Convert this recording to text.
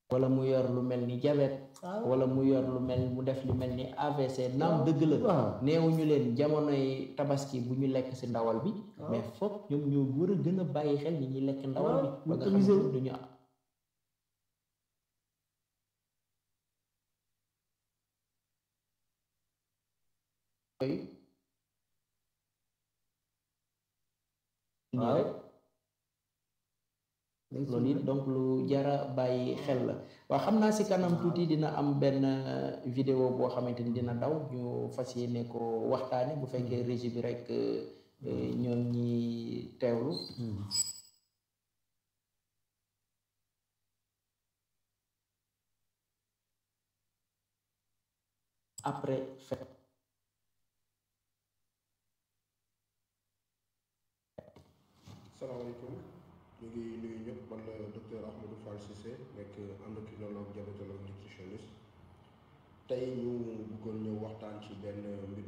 wala mu yor lu mel ni diabète waaw wala mu yor lu mel mu def lu mel ni AVC naam dëgg la waaw neewuñu leen jamonoy tabaski bu ñu lekk ci ndawal bi waaw. mais foog ñoom ñoo war a gën a bàyyi xel ñi ñuy lekk ndawal bi waaw, ba nga maîtriser xam wu. ne duñu yooyu nii waaw rek loolu it donc lu jara bàyyi xel la waaw xam naa si kanam tuuti dina am benn euh, vidéo boo xamante ni dina daw ñu fas yéene ko waxtaane bu fekkee régie bi rek euh, ñoom ñi teewlu après fête salaamaaleykum ñu ngi nuyu ñëpp man la docteur Ahmadou Fall Cissé nekk endocrinologue diabétologue nutritionniste tey ñu bëggoon ñëw waxtaan ci benn mbir